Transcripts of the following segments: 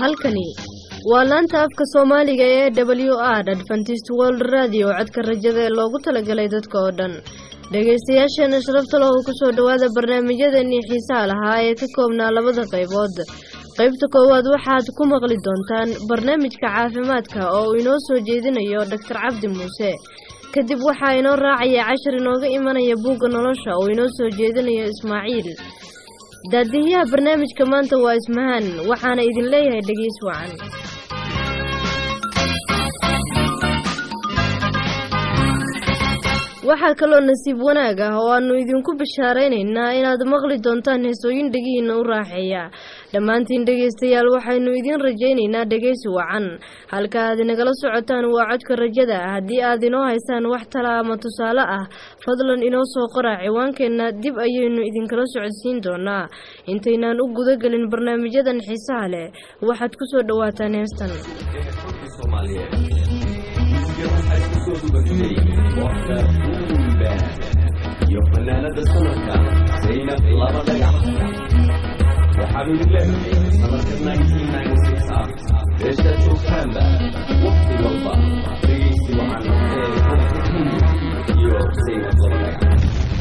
halkani waa laanta afka soomaaliga ee w r adventist world radio codka rajada ee loogu talagalay dadka oo dhan dhegaystayaasheena sharafta lahu kusoo dhowaada barnaamijyadeenii xiisaha lahaa ee ka koobnaa labada qaybood qaybta koowaad waxaad ku maqli doontaan barnaamijka caafimaadka oo uu inoo soo jeedinayo doctor cabdi muuse kadib waxaa inoo raacaya cashar inooga imanaya buugga nolosha oo inoo soo jeedinayo ismaaciil daadihiyaha barnaamijka maanta waa ismahaan waxaana idin leeyahay dhegeys wacan waxaa kaloo nasiib wanaag ah oo aanu idinku bishaaraynaynaa inaad maqli doontaan heesooyin dhegihiina u raaxeeya dhammaantiin dhegaystayaal waxaynu idiin rajaynaynaa dhegaysi wacan halka aad inagala socotaan waa codka rajada haddii aad inoo haysaan wax tala ama tusaale ah fadlan inoo soo qora ciwaankeenna dib ayaynu idinkala socodsiin doonaa intaynaan u gudagelin barnaamijyadan xiisaha leh waxaad ku soo dhowaataan heestan iyo fanaanada sanadka zaynab laba dhagax waxaanu idin leedahay sanadka ah beeshaad joogtaanba waqti walba dhegaysi waxaan ee iyo zaynab laba dhagax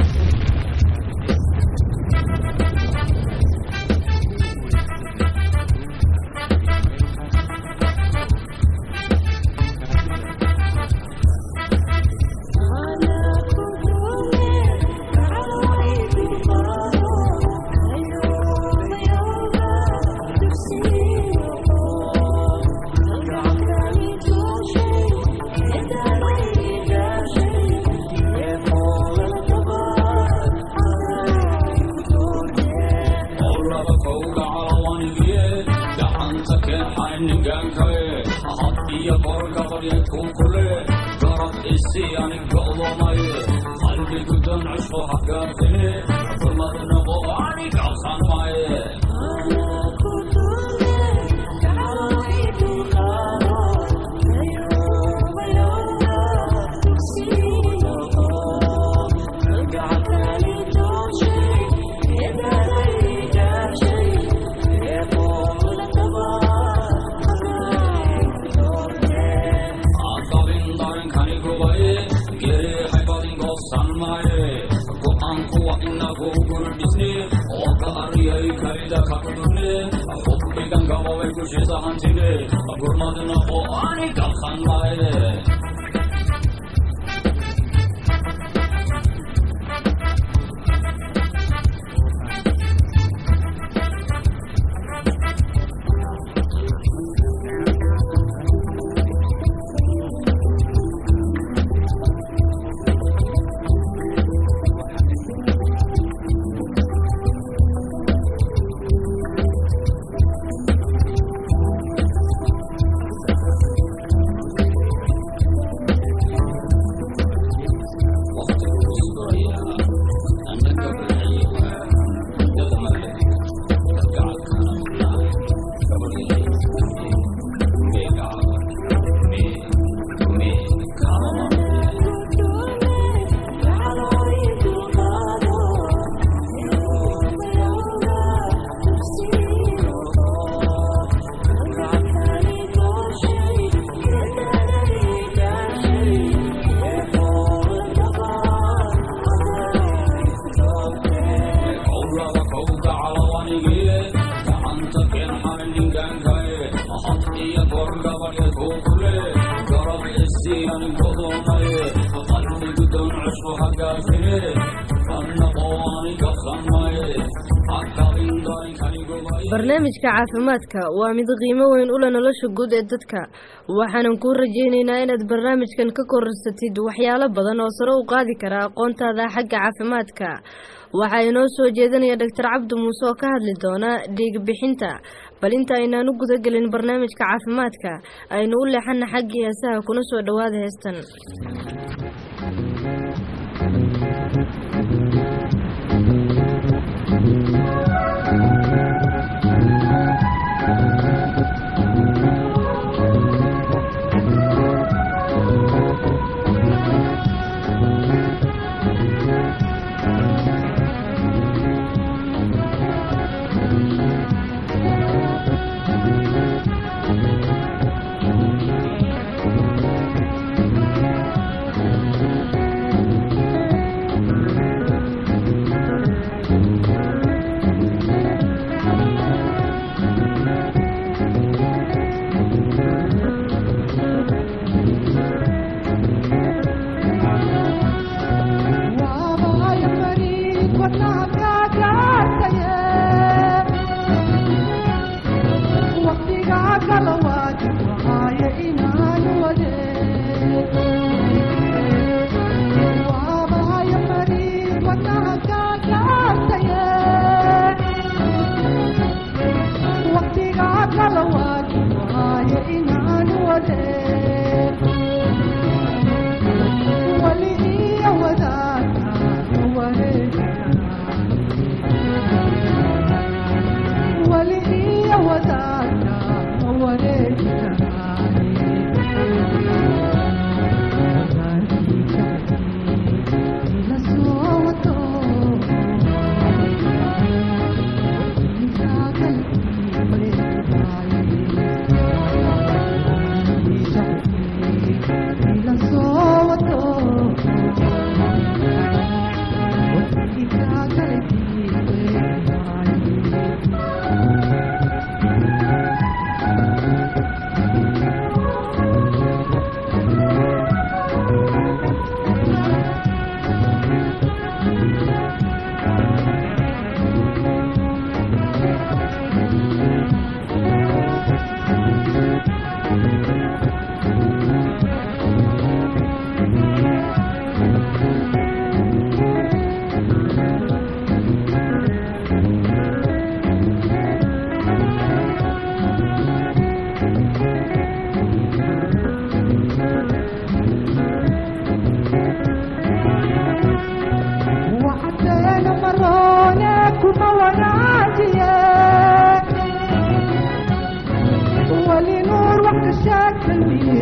barnaamijka caafimaadka waa mid qiimo weyn ula nolosha guud ee dadka waxaanan kuu rajaynaynaa inaad barnaamijkan ka korarsatid waxyaalo badan oo sare u qaadi kara aqoontaada xagga caafimaadka waxaa inoo soo jeedinaya doctor cabdi muuse oo ka hadli doona dhiigbixinta bal inta aynaan u gudagelin barnaamijka caafimaadka aynu u leexana xaggii heesaha kuna soo dhowaada heestan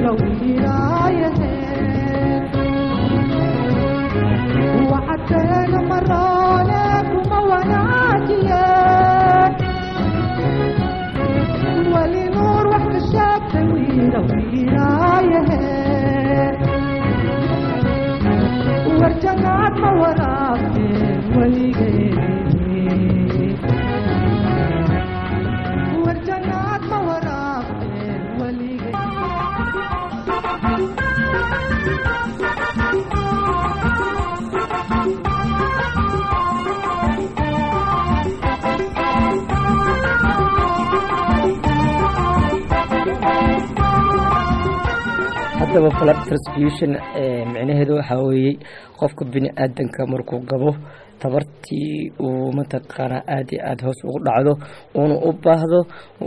haddaba blood transfusion micnaheedu waxaa weeye qofka bini aadanka markuu gabo tabartii uu mataqaanaa aada iyo aada hoos ugu dhacdo uuna u baahdo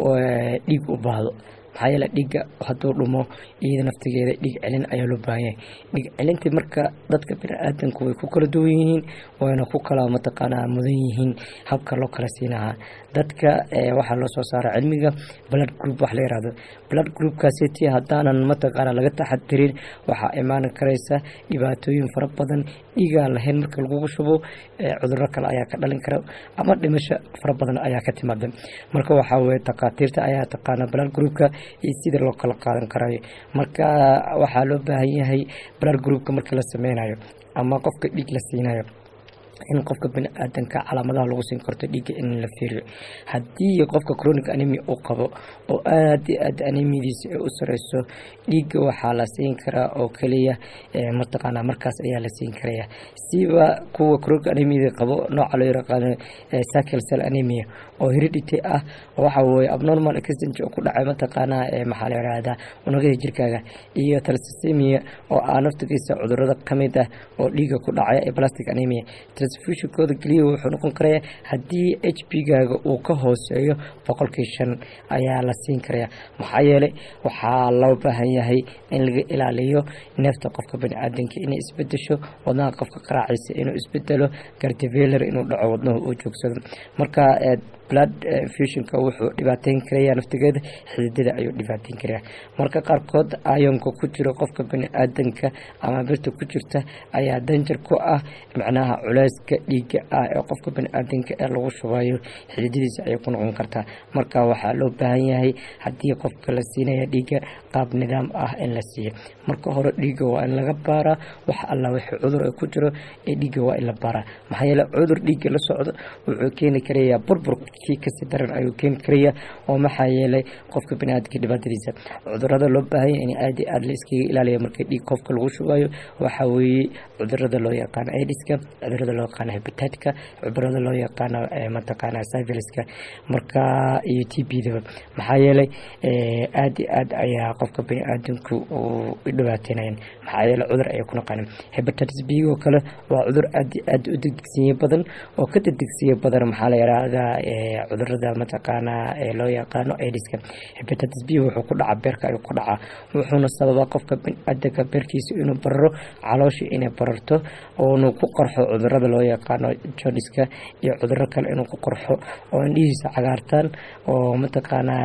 dhiig u baahdo maxaa yeele dhiigga hadduu dhumo iyada naftigeeda dhiig celin ayaa loo baahan yahay dhiig celintii marka dadka bini-aadanku way ku kala duwan yihiin wayna ku kala mataqaanaa mudan yihiin habka loo kala siinahaa dadka waxaa loo soo saara cilmiga blood group wax la yihahdo blood groupkaasiti haddaanan mataqaanaa laga taxadirin waxaa imaan karaysa dhibaatooyin fara badan dhiigaan lahayn marka lagugu shubo cuduro kale ayaa ka dhalin kara ama dhimasho fara badan ayaa ka timaada marka waxaa weye takhaatiirta ayaa taqaana blood groupka iyo sida loo kala qaadan karayo marka waxaa loo baahan yahay blood groupka marka la sameynayo ama qofka dhiig la siinayo in qofka bini-aadanka calaamadaha lagu siin karto dhiigga in la fiiriyo haddii qofka chronic anemia uu qabo oo aada iyo aada anemiyadiisa ay u sareyso dhiigga waxaa la siin karaa oo keliya mataqaanaa markaas ayaa la siin karaya siba kuwa chronic anemiyada qabo nooca loo yaqaano cycle cell anemia oo heredity ah waxa weye abnormal extent oo ku dhacay mataqaanaa maxaa la yihahdaa unugyada jirkaaga iyo thalassemia oo ah naftigiisa cudurada kamid ah oo dhiigga ku dhacay ee plastic anemia transfusionkooda keliya wuxuu noqon karaya haddii h p gaaga uu ka hooseeyo boqolkii shan ayaa la siin karaya maxaa yeelay waxaa loo baahan yahay in laga ilaaliyo neefta qofka bani-aadanka inay isbedesho wadnaha qofka qaraaciisa inuu isbedelo gardiveler inuu dhaco wadnahu uu joogsado marka blood fusionka wuxuu dhibaateyn karaya naftigeeda xididada ayuu dhibaateyn karaya marka qaarkood ayonka ku jiro qofka bani-aadanka ama birta ku jirta ayaa danjar ku ah macnaha culeyska dhiiga ah ee qofka bani-aadanka ee lagu shubayo xididadiisa ayay ku noqon kartaa marka waxaa loo baahan yahay haddii qofka la siinaya dhiiga qaab nidaam ah in la siiyo marka hore dhiiga waa in laga baaraa wax alla wixii cudur ay ku jiro ee dhiiga waa in la baaraa maxaa yeele cudur dhiiga la socdo wuxuu keeni karayaa burbur kii kasii daran ayuu keeni karaya oo maxaa yeelay qofka baniaadamka dhibaatadiisa cudurada loo baahanya in aad iyo aada la iskaga ilaaliya marka dhiig qofka lagu shubayo waxaa weeye cudurada loo yaqaano aidiska cudurada loo yaqaano hebitatka cudurada loo yaqaano mataqaana syviliska marka iyo t b daba maxaa yeelay aada iyo aad ayaa qofka baniaadamku uu dhibaateynayaan maxaa yeele cudur ayay ku naqaaneen hebatitis b oo kale waa cudur aada iyo aada u degdegsiye badan oo ka degdegsiye badan maxaa la yihahdaa cudurada mataqaanaa ee loo yaqaano aidiska hebatitis b wuxuu ku dhacaa beerka ayuu ku dhacaa wuxuuna sababaa qofka baniaadanka beerkiisa inuu bararo caloosha inay bararto oonu ku qarxo cudurada loo yaqaano joniska iyo cuduro kale inuu ku qarxo oo indhihiisa cagaartaan oo mataqaanaa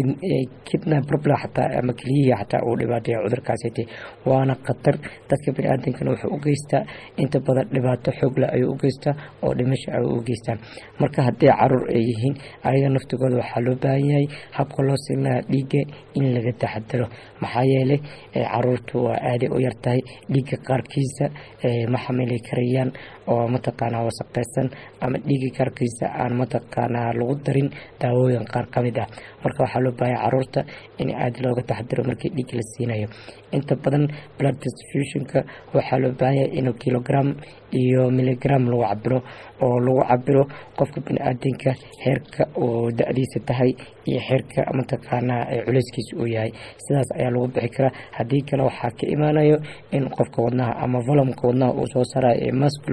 kidna problem xataa ama keliyihii xataa uu dhibaateeya cudurkaasiti waana khatar dadka baniaadankana wuxuu u geystaa inta badan dhibaato xoogle ayuu u geystaa oo dhimasho ayuu u geystaa marka haddii caruur ay yihiin ayaga naftigooda waxaa loo baahan yahay habka loo siinaa dhiigga in laga taxadaro maxaa yeelay caruurtu waa aaday u yartahay dhiigga qaarkiisa ma xamili karayaan oo mataqaanaa wasaqeysan ama dhiigga qaarkiisa aan mataqaanaa lagu darin daawooyin qaar ka mid ah marka waxaa loo baahanya caruurta in aada looga taxadaro markii dhiig la siinayo inta badan blood transfusionka waxaa loo baahanya inuu kilogram iyo miligram lagu cabiro oo lagu cabiro qofka bani-aadanka heerka uu da-diisa tahay iyo heerka mataqaanaa culeyskiisa uu yahay sidaas ayaa lagu bixi karaa haddii kale waxaa ka imaanayo in qofka wadnaha ama volumka wadnaha uu soo saarayo ee masculka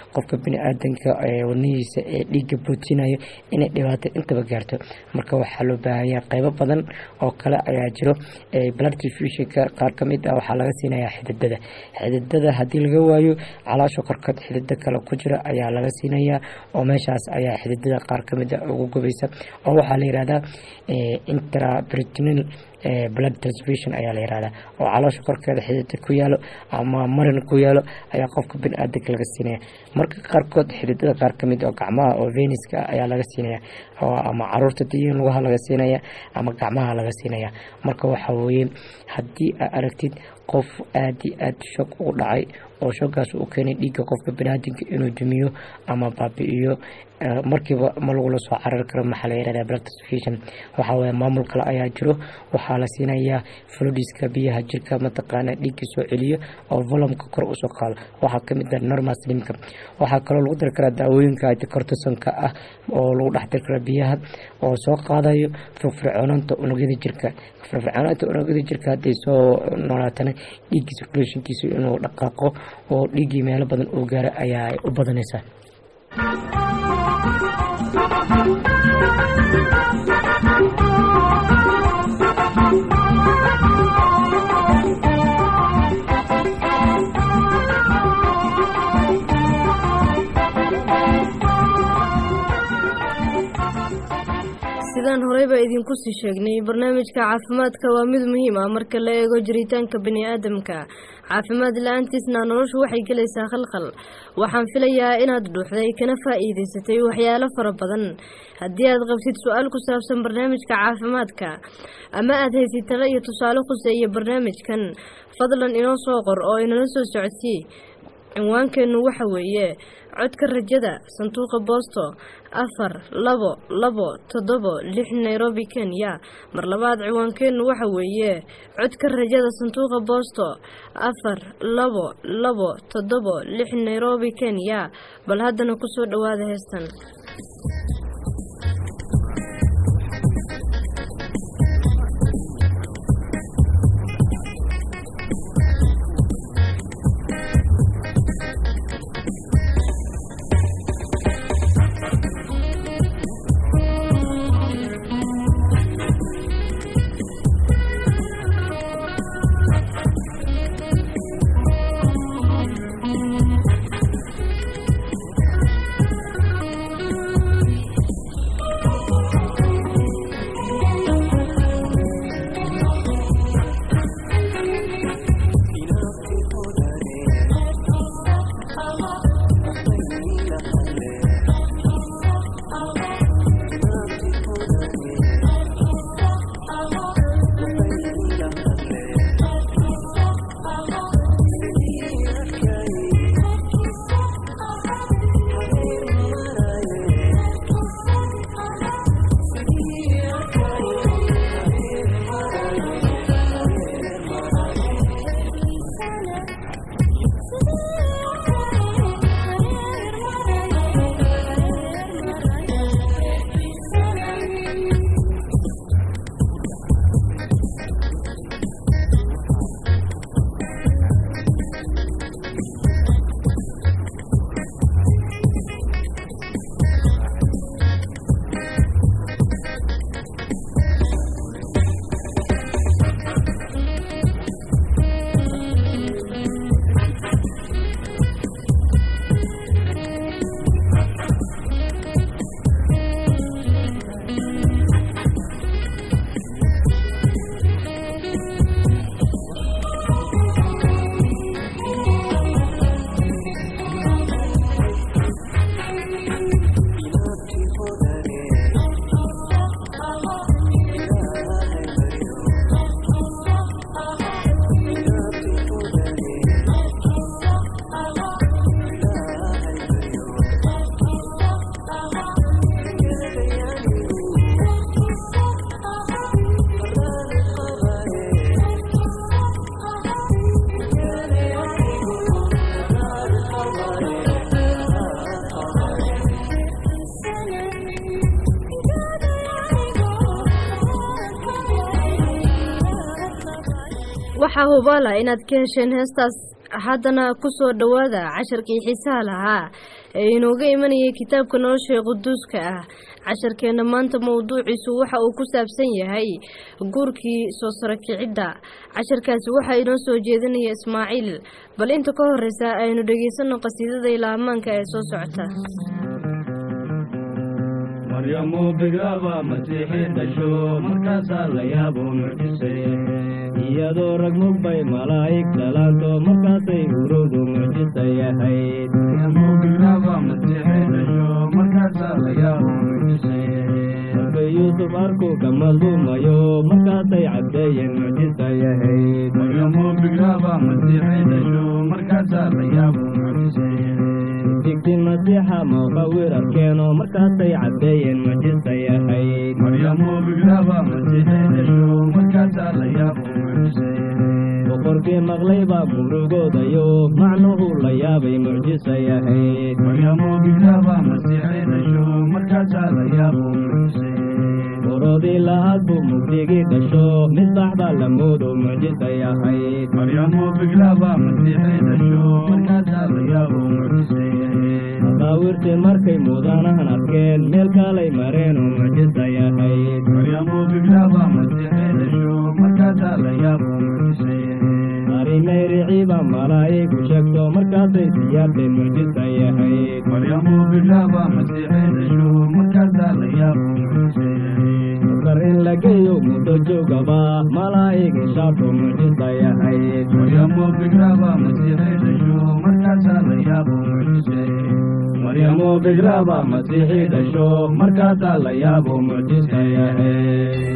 qofka bini-aadanka wadnihiisa ee dhiigga bootinayo inay dhibaato intaba gaarto marka waxaa loo baahanya qeybo badan oo kale ayaa jiro blood transfusionka qaar kamid ah waxaa laga siinaya xididada xididada haddii laga waayo calaasha korkood xidida kale ku jira ayaa laga siinayaa oo meeshaas ayaa xididada qaar kamid a ugu gubaysa oo waxaa la yihahdaa intrabritinal blood transfusion ayaa la yihahdaa oo caloosha korkeeda xidida ku yaalo ama marin ku yaalo ayaa qofka bini-aadanka laga siinaya marka qaarkood xididada qaar kamid oo gacmaha oo veniska ayaa laga siinaya ama caruurta diyin lugaha laga siinaya ama gacmaha laga siinaya marka waxaa weeye haddii aa aragtid qof aada iyo aada shog ugu dhacay oo shoggaas uu keenay dhiigga qofka biniaadanka inuu dumiyo ama baabi-iyo markiiba ma lagula soo carari karo maxaa la yihahda blood transfusion waxaa weeye maamul kale ayaa jiro waxaa la siinayaa fludiska biyaha jirka mataqaana dhiigga soo celiyo oo volumka kor usoo qaado waxaa kamid ah normal slimka waxaa kaloo lagu dari karaa daawooyinka cortisonka ah oo lagu dhex dari karaa biyaha oo soo qaadayo firfircoonanta unugyada jirka firfircoonanta unugyada jirka hadday soo noolaatana dhiiggii circulationkiisa inuu dhaqaaqo oo dhiiggii meelo badan uu gaaro ayaa u badanaysaa sidaan horeyba idinku sii sheegnay barnaamijka caafimaadka waa mid muhiim ah marka la eego jiritaanka bani-aadamka caafimaad la-aantiisna noloshu waxay gelaysaa khalkhal waxaan filayaa inaad dhuuxday kana faa-iideysatay waxyaalo fara badan haddii aad qabtid su-aal ku saabsan barnaamijka caafimaadka ama aad haysid talo iyo tusaale khuseeya barnaamijkan fadlan inoo soo qor oo inala soo socodsii cinwaankeennu waxa weeye codka rajada sanduuqa boosto afar labo labo toddobo lix nairobi kenya mar labaad ciwaankeennu waxa weeye codka rajada sanduuqa boosto afar labo labo toddobo lix nairobi kenya bal haddana kusoo dhowaada heestan waxaa hubaala inaad ka hesheen heestaas haddana kusoo dhowaada casharkii xiisaha lahaa ee inooga imanayay kitaabka nolosha ee quduuska ah casharkeenna maanta mowduuciisu waxa uu ku saabsan yahay guurkii soo saro kicidda casharkaasi waxaa inoo soo jeedinaya ismaaciil bal inta ka horeysa aynu dhegeysanno qasiidada ilaamaanka ee soo socota maryamu bigaaba masiixi dhasho markaasaa la yaabo mucjisay iyadoo rag mugbay malaa'ig dhalaanto markaasay urowdu mucjisay ahayd maryamu bigaaba masiixi dhasho markaasaa la yaabo mucjisay markay yuusuf arku ka madluumayo markaasay caddeeyeen mucjisay ahayd maryamu bigaaba masiixi dhasho markaasaa la yaabo mucjisay digti masiixa muqawir arkeeno markaasay caddeeyeen mucjisay ahayd maryamu bigraaba masiixi dhasho markaasaa la yaabo mucjisay boqorkii maqlay baa murugoodayo macnuhu la yaabay mucjisay ahayd maryamu bigraaba masiixi dhasho markaasaa la yaabo mucjisay borodii lahaad buu mugdigii dhasho misbax baa la moodo mucjisay ahayd maryamu bigraaba masiixi dhasho markaasaa la yaabo mucjisay maqaawirtii markay mudanahan arkeen meel kaalay mareen oo mucjisay ahayd maryamu bigraaba masiixi dhasho markaasaa la yaabo mucjisay arrimay riciiba malaa'igu sheegto markaasay siyaabteen mucjisay ahayd maryamu bigraaba masiixi dhasho markaasaa la yaabo mucjisay masar in la geeyo muddo joogaba malaa'ig ishaarto mucjisay ahayd maryamu bigraaba masiixi dhasho markaasaa la yaabo mucjisay maryamu bigraaba masiixi dhasho markaasaa la yaabo mucjisay ahayd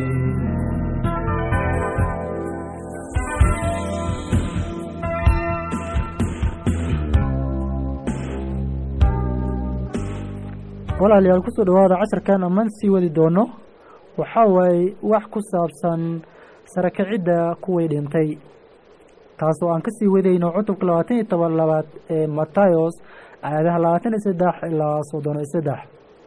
walaalayaal kusoo dhawaada casharkan ammaan sii wadi doono waxaa waaye wax ku saabsan sarakicidda kuwii dhintay taasoo aan kasii wadayno cutubka labaatan iyo toban labaad ee matayos aayadaha labaatan iyo saddex ilaa soddon iyo saddex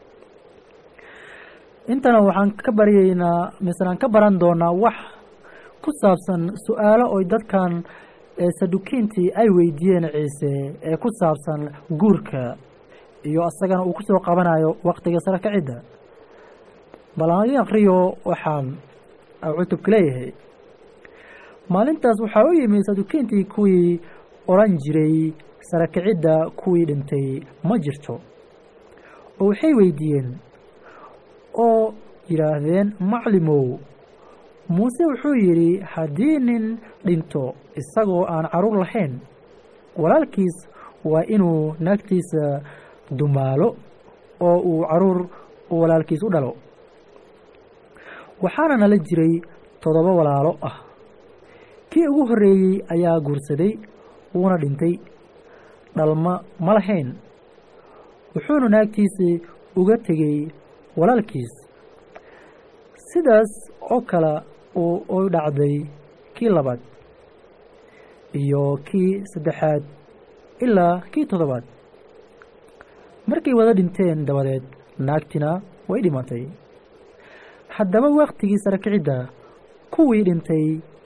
intana waxaan ka baryaynaa mislaan ka baran doonaa wax ku saabsan su-aalo oy dadkan sadukiintii ay weydiiyeen ciise ee ku saabsan guurka iyo asagana uu kusoo qabanayo waktiga sara kacidda bal aan idin akriyo waxaan cutubka leeyahay maalintaas waxaa u yimi sadukiintii kuwii odhan jiray sara kicidda kuwii dhintay ma jirto oo waxay weydiiyeen oo yidhaahdeen maclimow muuse wuxuu yidhi haddii nin dhinto isagoo aan caruur lahayn walaalkiis waa inuu naagtiisa dumaalo oo uu caruur walaalkiis u dhalo waxaana nala jiray toddoba walaalo ah kii ugu horreeyey ayaa guursaday wuuna dhintay dhalma ma lahayn wuxuuna naagtiisii uga tegey walaalkiis sidaas oo kale u dhacday kii labaad iyo kii saddexaad ilaa kii toddobaad markay wada dhinteen dabadeed naagtina way dhimatay haddaba waktigii sarakicidda kuwii dhintay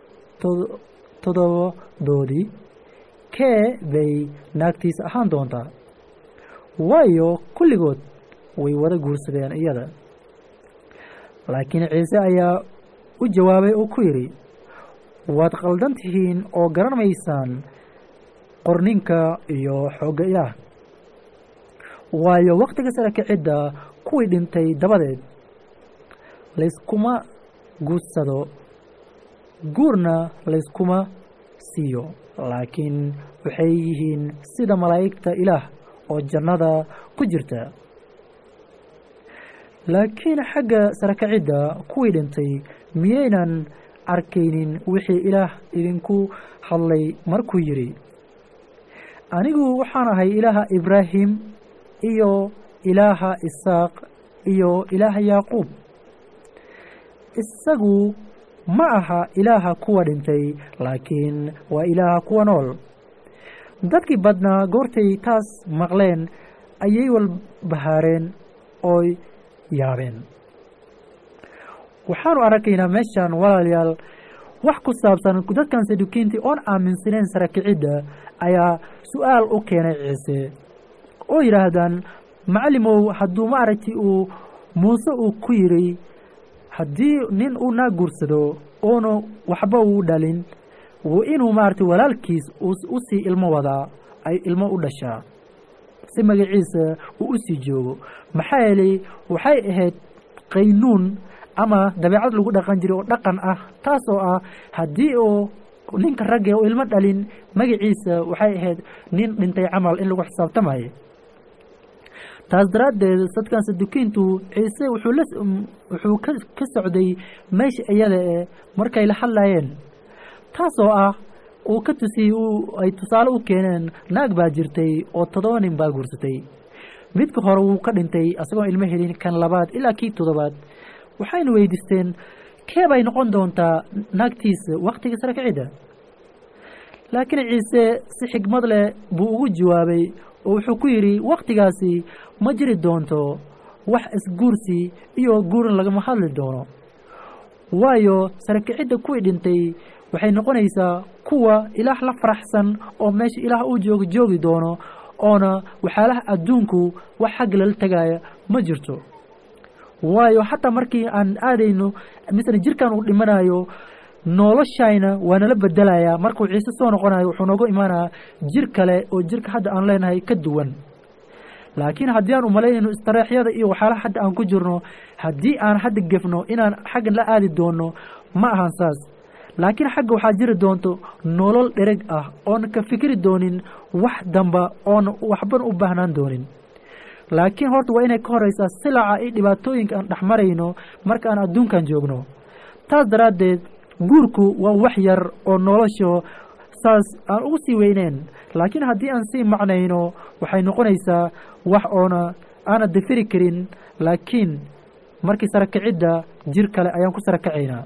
toddobadoodii kee bay naagtiisa ahaan doontaa waayo kulligood way wada guursadeen iyada laakiin ciise ayaa u jawaabay oo ku yidhi waad qaldan tihiin oo garan maysaan qorninka iyo xoogga ilaah waayo waktiga sara kicidda kuwii dhintay dabadeed layskuma guudsado guurna layskuma siiyo laakiin waxay yihiin sida malaa'igta ilaah oo jannada ku jirta laakiin xagga sara kicidda kuwii dhintay miyaynan arkaynin wixii ilaah idinku hadlay markuu yidhi anigu waxaan ahay ilaaha ibraahim iyo ilaaha isaaq iyo ilaaha yaaquub isagu ma aha ilaaha kuwa dhintay laakiin waa ilaaha kuwa nool dadkii badnaa goortay taas maqleen ayay walbahaareen ooy yaabeen waxaanu arkaynaa meeshan walaalayaal wax ku saabsan dadkan sadukiintii oon aaminsaneyn sara kicidda ayaa su-aal u keenay ciise oo yidhaahdaan macalimow hadduu maaragtay uu muuse uu ku yidhi haddii nin uu naa guursado oona waxba uu dhalin w inuu maaragtay walaalkiis u sii ilmo wadaa ay ilmo u dhashaa si magaciisa uu u sii joogo maxaa yeelay waxay ahayd qaynuun ama dabeecad lagu dhaqan jiray oo dhaqan ah taas oo ah haddii uu ninka ragge oo ilmo dhalin magaciisa waxay ahayd nin dhintay camal in lagu xisaabtamayo taas daraaddeed dadkan sadukiintu ciise wuxuu la wuxuu ka ka socday meesha iyada e markay la hadlayeen taas oo ah uu ka tusiyey uu ay tusaale u keeneen naag baa jirtay oo toddoba nin baa guursatay midka hore wuu ka dhintay asagoon ilmo helin kan labaad ilaa kii toddobaad waxayna weydiisteen kee bay noqon doontaa naagtiisa wakhtiga sare kicidda laakiin ciise si xigmad leh buu ugu jawaabay oo wuxuu ku yidhi wakhtigaasi ma jiri doonto wax isguursi iyo guurin lagama hadli doono waayo sare kicidda kuwii dhintay waxay noqonaysaa kuwa ilaah la faraxsan oo meesha ilaah uu joogo joogi doono oona waxyaalaha adduunku wax xagga lala tegaya ma jirto waayo xataa markii aan aadayno misle jirkan uu dhimanayo noloshayna waa nala bedelayaa markuu ciise soo noqonayo wuxuu noogu imaanayaa jir kale oo jirka hadda aan leenahay ka duwan laakiin haddii aan umalaynayno istareexyada iyo waxyaalaha hadda aan ku jirno haddii aan hadda gefno inaan xaggan la aadi doono ma ahan saas laakiin xagga waxaa jiri doonto nolol dhereg ah oona ka fikri doonin wax damba oona waxbana u baahnaan doonin laakiin horta waa inay ka horeysaa silaca iyo dhibaatooyinka aan dhexmarayno marka aan adduunkan joogno taas daraaddeed guurku waa wax yar oo nolosha saas aan ugu sii weyneyn laakiin haddii aan sii macnayno waxay noqonaysaa wax oona aana dafiri karin laakiin markii sarakacidda jir kale ayaan ku sarakacaynaa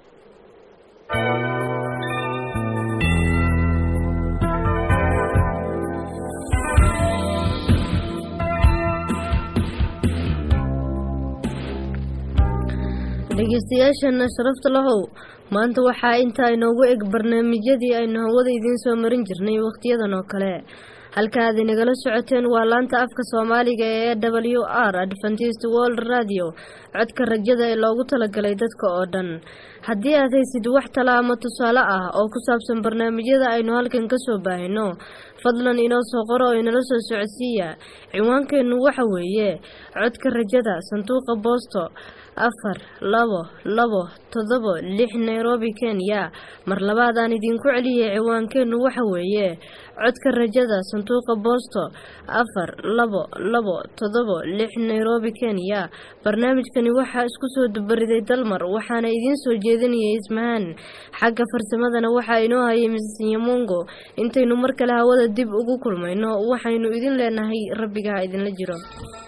dhegeystayaashana sharafta lahow maanta waxaa intaa inoogu eg barnaamijyadii aynu hawada idiin soo marin jirnay wakhtiyadan oo kale halka aad inagala socoteen waa laanta afka soomaaliga ee w r adventist world radio codka rajada ee loogu talagalay dadka oo dhan haddii aad haysid wax tala ama tusaale ah oo ku saabsan barnaamijyada aynu halkan kasoo baahino fadlan inoo soo qoro oo inala soo socodsiiya ciwaankeennu waxa weeye codka rajada sanduuqa boosto afar labo labo toddobo lix nairobi kenya mar labaadaan idinku celiyay ciwaankeennu waxa weeye codka rajada sanduuqa boosto afar labo labo toddobo lix nairobi kenya barnaamijkani waxaa isku soo dubariday dalmar waxaana idiin soo jeedinayay ismahaan xagga farsamadana waxaa inoo hayay misis nyamongo intaynu mar kale hawada dib ugu kulmayno waxaynu idin leenahay rabbigaha idinla jiro